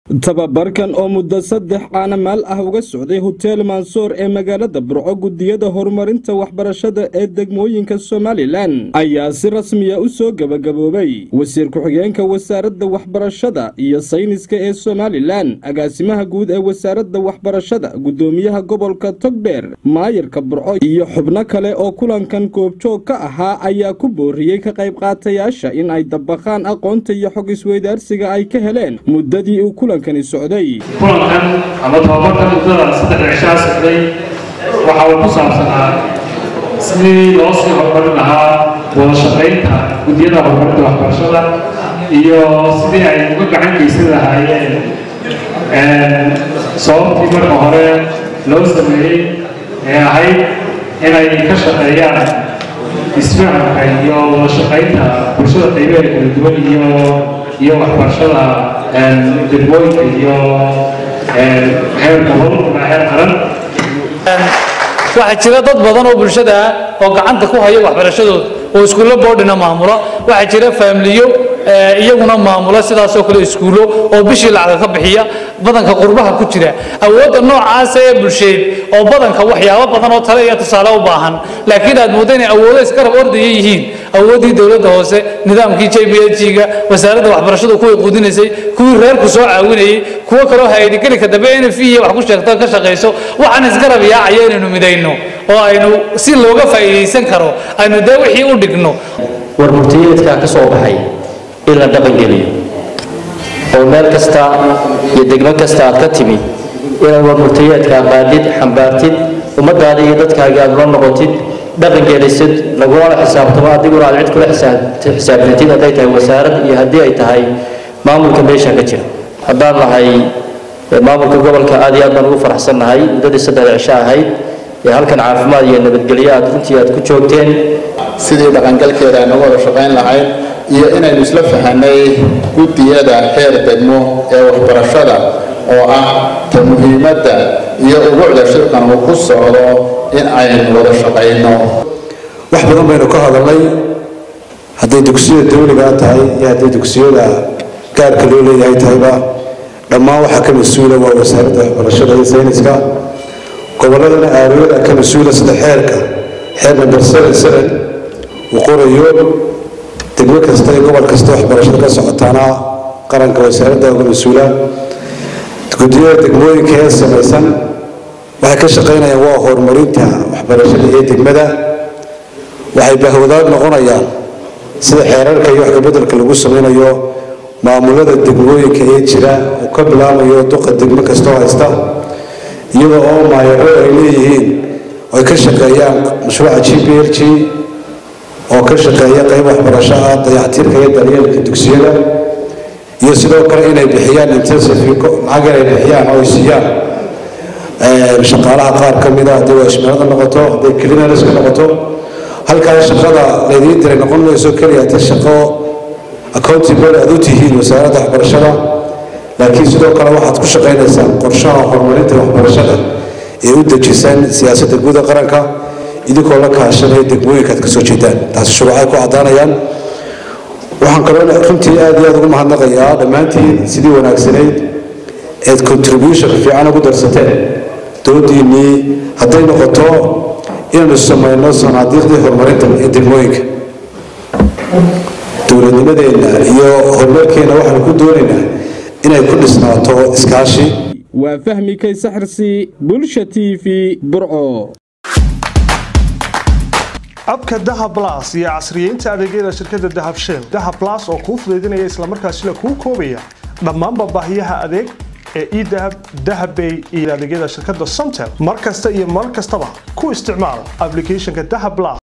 tababarkan oo muddo saddex caanamaal ah uga socday hoteel mansoor ee magaalada burco gudiyada horumarinta waxbarashada ee degmooyinka somalilan ayaa si rasmiya u soo gebagaboobay wasiir ku-xigeenka wasaaradda waxbarashada iyo sayniska ee somalilan agaasimaha guud ee wasaaradda waxbarashada gudoomiyaha gobolka togdheer maayarka burco iyo xubno kale oo kulankan goobjoog ka ahaa ayaa ku booriyey ka qayb qaatayaasha in ay dabaqaan aqoonta iyo xog isweydaarsiga ay ka heleen muddadii uu kulankani socday kulankan ama tababarkan muddada saddexda cishaa socday waxa uu ku saabsanaa sidii loo sii horumarin lahaa wada shaqaynta guddiyada horumarinta waxbarashada iyo sidii ay uga gacan geysan lahaayeen sababtii marka hore loo sameeyey ee ahayd inay ka shaqeeyaan isfahamka iyo wada shaqaynta bulshada qaybeeda kala duwan iyo iyo waxbarashada degmooyinka iyo heer gobol ama heer qaran waxaa jira dad badan oo bulshada ah oo gacanta ku haya waxbarashadooda oo iskuullo boodhina maamula waxaa jira faamiliyo iyaguna maamula sidaasoo kale iskuullo oo bishii lacag ka bixiya badanka qurbaha ku jira awoodda noocaasa ee bulsheed oo badanka waxyaabo badan oo tale iyo tusaale u baahan laakiin aad moodda inay awoodo isgarab ordaya yihiin awooddii dowladda hoose nidaamkii j b h ga wasaaradda waxbarashadu kuway quudinaysay kuwii reerku soo caawinayay kuwo kaloo haydigelinka dambe n f iyo wax ku sheegto ka shaqayso waxaan isgarab yaacaya inaynu midayno oo aynu si looga faa'iidaysan karo aynu dee wixii u dhigno war murtiyeedkaa ka soo baxay in la dhaqangeliyo oo meel kasta iyo degmo kasta aad ka timi inaad war murtiyeedkaa qaadid xambaartid ummadaada iyo dadkaaga aad ula noqotid dhaqangelisid lagulala xisaabtamo adiguna aad cid kula xisaabtantid hadday tahay wasaarad iyo haddii ay tahay maamulka meesha ka jira haddaan nahay maamulka gobolka aad iyo aad baan ugu faraxsannahay muddadii saddexda cisho ahayd ee halkan caafimaad iyo nabadgelyo aad runtii aad ku joogteen sidii dhaqangalkeeda aynu wada shaqayn lahayn iyo inaynu isla fahanay guddiyada heer degmo ee waxbarashada oo ah ta muhiimadda iyo ugucda shirkan uu ku socdo in aynu wada shaqayno wax badan baynu ka hadalnay hadday dugsiyada dawligaa tahay iyo hadday dugsiyada gaarka loo leeyahay tahayba dhammaan waxaa ka mas-uula waa wasaaradda waxbarashada iyo sayniska gobolladana aariyada ka mas-uula sida xeerka xeer number seven seven uu qorayo degmo kasta iyo gobol kasta waxbarashada ka socotaana qaranka wasaaradda uga mas-uula guddiyada degmooyinka ee samaysan waxay ka shaqaynayaan waa horumarinta waxbarashada iyo degmada waxay bahwadaad noqonayaan sida xeerarka iyo wax kabedelka lagu samaynayo maamulada degmooyinka ee jira uu ka bilaamayo duqa degmo kastoo haysta iyadoo oo maayaro ay leeyihiin ay ka shaqeeyaan mashruuca g b l g oo ka shaqeeya qayb waxbarasho ah dayactiirka iyo daryeelka dugsiyada iyo sidoo kale inay bixiyaan intensive lacag inay bixiyaan oo ay siiyaan shaqaalaha qaar ka mid a hadday waashmeelada noqoto hadday cleaners ka noqoto halkaas shaqada laydiin diray noqon mayso keliya ta shaqo accountable aad u tihiin wasaaradda waxbarashada laakiin sidoo kale waxaad ku shaqaynaysaan qorshaha horumarinta waxbarashada ee u dejisan siyaasadda guud ee qaranka idinkoo la kaashanaya degmooyinka aad kasoo jeedaan taasi shuruucay ku caddaanayaan waxaan kaloo runtii aad iyo aad ugu mahadnaqayaa dhammaantiin sidii wanaagsanayd eed contribution fiican ugu darsateen doodiinnii hadday noqoto inaynu samayno sanaadiiqdii horumarinta ee degmooyinka dowladnimadeenna iyo horumarkeenna waxaanu ku doonaynaa inay ku dhisnaato iskaashi waa fahmi kaysaxirsi bulsha t v burco abka dahab blas iyo casriyeynta adeegyada shirkadda dahab shell dahab blas oo kuu fudaydinaya islamarkaasina kuu koobaya dhammaanba baahiyaha adeeg ee edahab dahabbay iyo adeegyada shirkadda somtel mar kasta iyo mar kastaba ku isticmaal aplicathonka dahab blas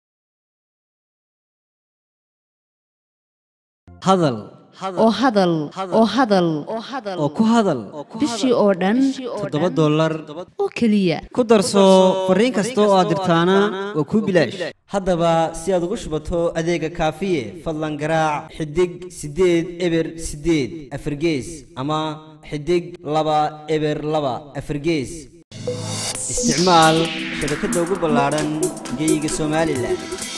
hadal oo hadal oo hadal oo ku hadal bishii oo dhan toddoba dollar oo keliya ku darso fariin kasta oo aad dirtaana waa kuu bilaash haddaba si aad ugu shubato adeega kaafiye fadlan garaac xidig siddeed eber siddeed afargees ama xidig laba eber laba afargees isticmaal shabakadda ugu ballaadhan geyga somalilan